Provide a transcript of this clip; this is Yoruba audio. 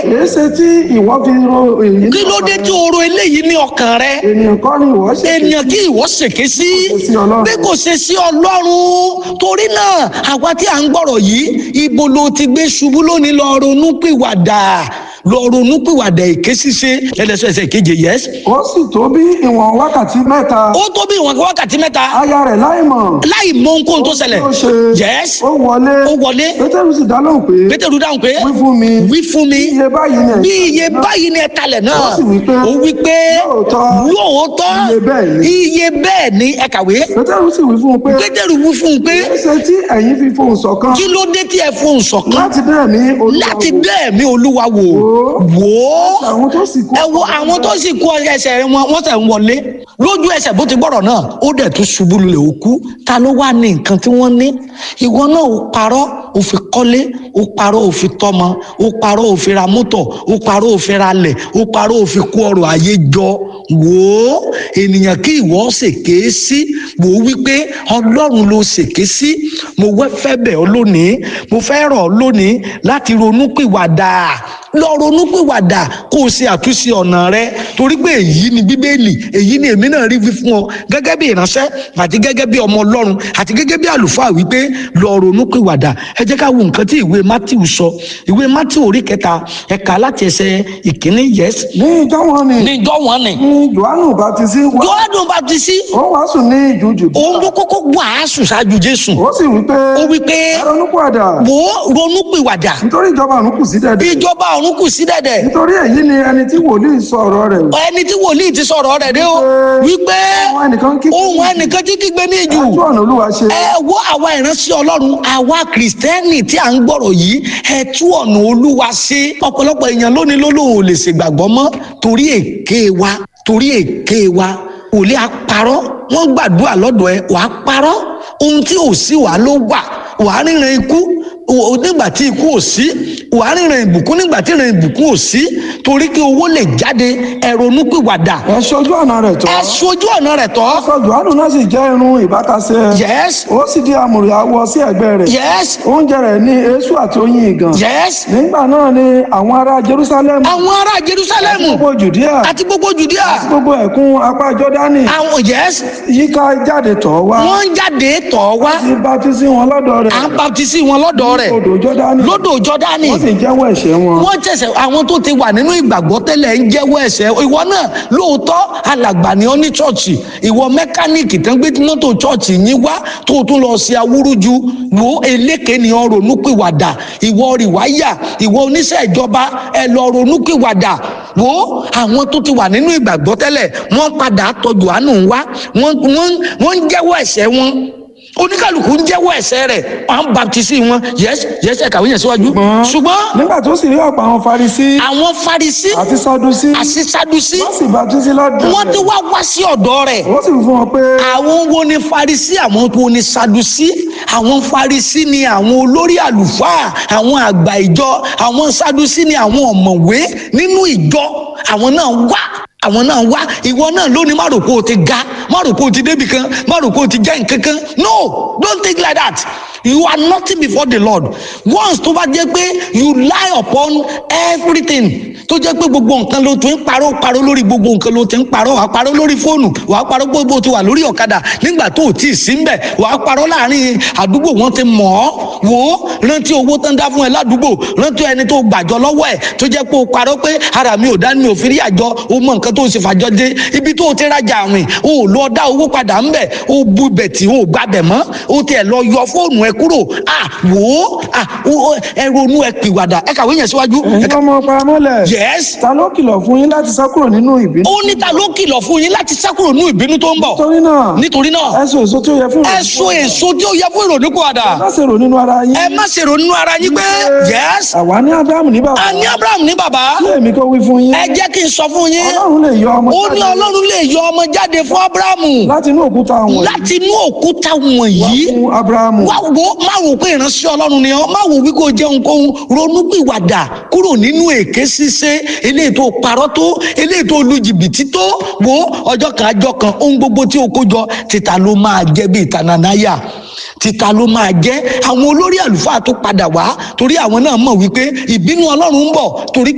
èé ṣe tí ìwọ fi ro èyí ní kí ló dé ọkàn tí o ro eléyìí ní ọkàn rẹ rẹ? ènìyàn kọ́ ni ìwọ ṣe ènìyàn kí ìwọ ṣèké sí Kò sí Ọlọ́run. bí kò ṣe sí ọlọ́run torí náà àwa tí à ń gbọ́rọ̀ yìí ibo ló ti gbé ṣubú lónìí lọ ronú pìwàdà lọ ronú pìwàdà èké ṣíṣe ẹlẹ́sẹ̀ẹsẹ̀ keje yẹs ó sì tó bí ìwọ̀n wákàtí mẹ́ta ó tó bí ìwọ̀n wákàtí mẹ́ta aya rẹ̀ láìmọ̀ láì mọ ohunkóhun tó ṣẹlẹ̀ ó ṣe yẹs ó wọlé ó wọlé pétérù sì dá lóhùn pé pétérù dáhùn pé wí fún mi wí fún mi iye báyìí ni bí iye báyìí ni ẹ̀ka lẹ̀ náà Ó sì wí pé, ó wí pé lóòótọ́, lóòótọ́ iye bẹ́ẹ̀ ni. iye bẹ́ẹ̀ ni ẹ kàwé pétérù sì wí fún un pé pétérù wí fún un pé èé ṣe tí ẹ̀yin fi fohùn ṣọ̀kan kí ló dé tí ẹ fohùn ṣọ̀kan láti bẹ́ẹ̀ ní olúwa láti wò. bẹ́ẹ̀ mi olúwa wò wò ó àwọn tó sì kú ẹ wo àwọn tó sì kú ẹsẹ̀ wọn wọ́n sẹ̀ ń wọlé lójú ẹsẹ̀ bó ti gbọ́rọ̀ náà ó dẹ̀ tún ṣubú lulẹ̀ ó kú ta ló wá ní nǹkan tí wọ́n ní ìwọ náà ó parọ́ ó fi kọ́lé ó parọ́ ó fi tọ́mọ ó parọ́ ó fi ra mọ́tò ó parọ́ ó fi ra lẹ̀ ó parọ́ ó fi kó ọrọ̀ ayé jọ wò ó ènìyàn kí ìwọ ṣèké sí wò ó wípé ọlọ́run ló ṣèké sí mo wẹ́ fẹ́ bẹ̀ ọ́ lónìí mo fẹ́ rọ̀ ọ́ lónìí láti ronú pìwàdà lọ ronú pìwàdà kó o ṣe àtúnṣe ọ̀nà rẹ torí pé èyí ni bíbélì èyí ni èmi náà rí wí fún ọ gẹ́gẹ́ bí ìránṣẹ́ àti gẹ́gẹ́ bí ọmọ ọlọ́run àti gẹ́gẹ́ bí àlùfáà wípé lọ ronú pìwàdà ẹ jẹ́ ká wo nǹkan tí ìwé matthew sọ ìwé matthew orí kẹta ẹ̀ka láti ẹsẹ̀ ìkíní yes ní ìjọ wọn ni ní ìjọ wọn ni ní johannu baptisi wá jọ́ọ́dún baptisi ó wàásù ní ìjù jùdí òun ló kọ́kọ́ wàásù ṣáájú jésù ó sì wí pé ó wí pé ẹ ronú padà wò ó ronú pìwàdà nítorí ìjọba ọ̀run kù sí dẹ̀dẹ̀ ìjọba ọ̀run kù sí dẹ̀dẹ̀ nítorí èyí ni ẹni tí wòlíì sọ ọ̀rọ̀ rẹ̀ ẹni tí wòlíì ti sọ̀rọ̀ rẹ̀ dé o wípé àwọn ẹnìkan kí ohun ẹnìkan tí kígbe ní ìjù ojú ọ̀nà olúwa ṣe ẹ wo àwa ìránṣẹ́ ọlọ́run àwa kìrìsìtẹ́nì tí à ń gbọ́rọ̀ yìí ẹ tú ọ̀nà olúwa ṣe ọ̀pọ̀lọpọ̀ èèyàn lónìí ló lóun ò lè ṣègbàgbọ́ mọ́ torí èké wa torí èké wa ò lè àparọ́ wọ́n gbàdúrà lọ́dọ̀ ẹ wàá parọ́ ohun tí ò sí wàá ló wà wàá ríran ikú o- nígbà tí ikú ò sí wàá ríran ìbùkún nígbà tí ìran ìbùkún ò sí torí kí owó lè jáde ẹ ronúpìwàdà ẹ ṣojú ọ̀nà rẹ̀ tọ́ ẹ sojú ọ̀nà rẹ̀ tọ́ aṣọ johannu náà sì jẹ́ irun ìbátasẹ̀ yes ó sì di àmùrè awọ sí ẹ̀gbẹ́ rẹ̀ yes oúnjẹ rẹ̀ ní eéṣù àti oyin ìgàn yes nígbà náà ni àwọn ará jerusalem àwọn ará jerusalemu gbogbo judea àti gbogbo judea gbogbo ẹ̀kún apá jọ́dánì àwọn yes yíká jáde tọ̀ wá wọ́n ń jáde tọ̀ wá sí baptisi wọn lọ́dọ̀ rẹ̀ à ń baptisi wọn lọ́dọ̀ rẹ̀ odò jọ́dánì lódò jọdani wọ́n sì jẹ́wọ́ ẹ̀ṣẹ̀ wọn wọ́n tẹ̀sẹ̀ àwọn tó ti wà nínú ìgbàgbọ́ tẹ́lẹ̀ ń jẹ́wọ́ ẹ̀ṣẹ̀ ìwọ náà lóòótọ́ alàgbà ni ọ́ ní chọ́ọ̀chì ìwọ mẹkáníìkì tán gbé mọ́tò chọ́ọ̀chì yín wá tó o tún lọ sí awúrúju wo eléke ni ọ ronúpìwàdà ìwọ rìwáyà ìwọ oníṣẹ́ ìjọba ẹ lọ ronúpìwàdà wo àwọn tó ti wà nínú ìgbàgbọ́ tẹ́lẹ̀ wọ́n padà tọ̀ Jòhánù wá wọ́n wọ́n wọ́n ń jẹ́wọ́ ẹ̀ṣẹ̀ wọn oníkàlùkù ń jẹ́wọ́ ẹ̀ṣẹ̀ rẹ̀ wọ́n á baptisi wọn yẹ́sì yẹ́sì ẹ̀ka wíyẹn síwájú ṣùgbọ́n nígbà tó sì rí ọ̀pọ̀ àwọn farisi àwọn farisi àti sadusi àti sadusi wọ́n sì baptisi lọ́dọ̀ wọ́n ti rẹ̀ wá wá sí ọ̀dọ̀ rẹ̀ wọ́n sì wí fún wọn pé àwọn wo ni farisi àwọn wo ni sadusi àwọn farisi ni àwọn olórí àlùfáà àwọn àgbà ìjọ àwọn sadusi ni àwọn ọ̀mọ̀wé nínú ìjọ àwọn náà wá àwọn náà wá ìwọ náà lónìí má rò pé o ti ga má rò pé o ti débì kan má rò pé o ti jẹ́ nǹkan kan no don't think like that you are nothing before the lord once tó bá jẹ́ pé you lie upon everything tó jẹ́ pé gbogbo nǹkan ló ti ń parọ́ parọ́ lórí gbogbo nǹkan ló ti ń parọ́ wàá parọ́ lórí fóònù wàá parọ́ gbogbo ti wà lórí ọ̀kadà nígbà tó o tí ì sí ń bẹ̀ wàá parọ́ láàrin àdúgbò wọn ti mọ̀ ọ́ wò ó rántí owó tán dá fún ẹ ládùúgbò rántí ẹni tó gbàjọ lọ́wọ́ ẹ̀ tó jẹ́ pé o parọ́ pé ara mi ò dá mi ò fi rí àjọ o mọ nǹkan tó o sì fàjọ dé ibi tó o ti rajà àwìn o ò lọ dá owó padà ń bẹ̀ o bu bẹ̀tì o ò gbàbẹ̀ mọ́ o tiẹ̀ lọ yọ fóònù ẹ kúrò à wò ó à o- o- ẹ ronú ẹ pìwàdà ẹ kàwé yẹn síwájú ẹ ẹ̀yin kà- ọmọ paramọ́lẹ̀ yes ta ló kìlọ̀ fún yín láti sá kúrò nínú ìbínú ó ní ta ló kìlọ̀ fún yín láti sá kúrò ní ìbínú tó ń bọ̀ torí náà nítorí náà ẹ so èso tí ó yẹ fún ẹ so èso tí ó yẹ fún ìrònúpìwàdà má ṣe rò nínú ara yín ẹ má ṣe ronú ara yín pé yes àwa ní abrahamu ní bàbá a ní abraham ní bàbá kí èmi kó wí fún yín ẹ jẹ́ kí n sọ fún yín ọlọ́run lè yọ ọmọ ó ní jáde ọlọ́run lè yọ ọmọ jáde fún abrahamu láti inú òkúta wọ̀nyí láti inú òkúta wọ̀nyí fún abrahamu wá wo má wò pé ìránṣẹ́ ọlọ́run ni ọ́ má wò wí kó jẹun kóhun ronúpìwàdà kúrò nínú èké ṣíṣe eléyìí tó parọ́ tó eléyìí tó lu jìbìtì tó wo ọjọ́ kan ajọ́ kan ohun gbogbo tí o kó jọ títa ló máa jẹ́ bí ìtànànáyà títa ló máa jẹ́ àwọn olórí àlùfáà tó padà wá torí àwọn náà mọ̀ wípé ìbínú ọlọ́run ń bọ̀ torí